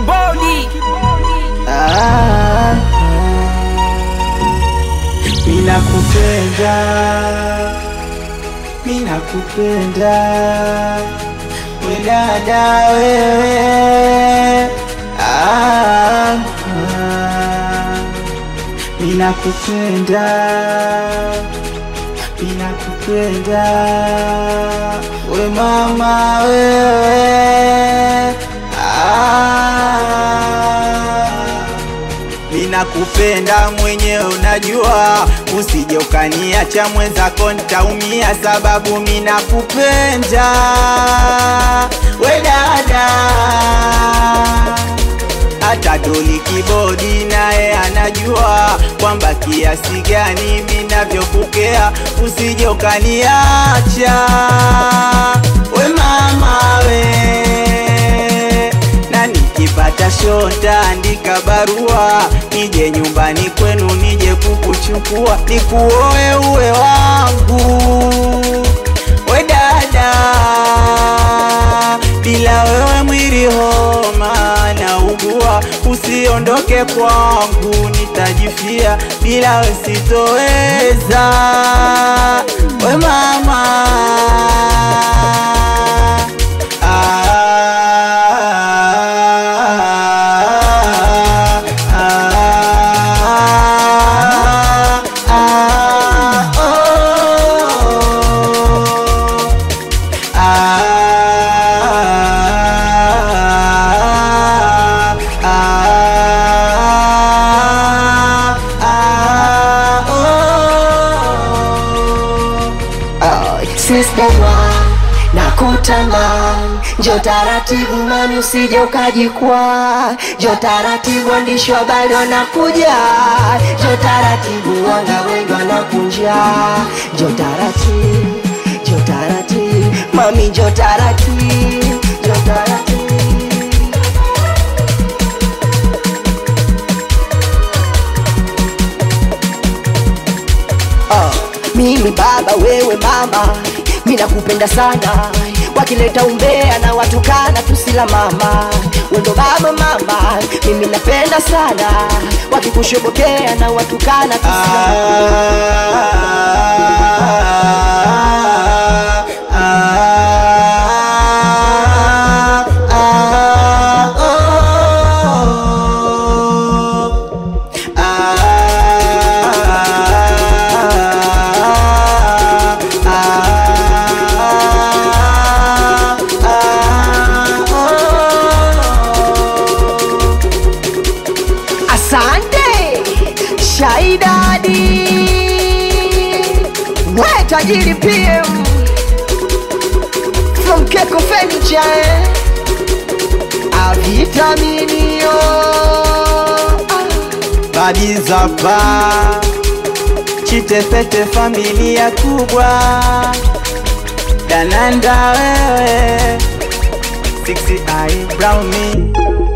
kibodi Ah, mina kupenda, mina kupenda we dada wewe, ah, ah, mina kupenda, mina kupenda we mama wewe, ah, Ninakupenda mwenyewe unajua, usije ukaniacha mwenzako nitaumia, sababu minakupenda we dada. Hata Doli Kibodi naye anajua kwamba kiasi gani minavyokukea, usije ukaniacha we mama we na nikipata shota andika barua nije nyumbani kwenu nije kukuchukua nikuoe uwe wangu we dada bila wewe mwili homa na ugua usiondoke kwangu nitajifia bila we sitoweza we mama Sister na kutamani, njo taratibu mami, usije ukajikwaa. Njo taratibu, waandishi wa habari wanakuja. Njo taratibu, wanga wengi wanakunja. Njo taratibu, njo taratibu mami, njo taratibu, njo taratibu Ah, mimi baba wewe mama mi nakupenda sana wakileta umbea na watukana tusila mama wendo baba mama mimi napenda sana wakikushobokea na watukana tusila Asante Shaidadi, we tajiri PM from Keko Furniture, eh? avitaminio Badizapa Chitepete familia kubwa Dananda wewe Sixty eye brown me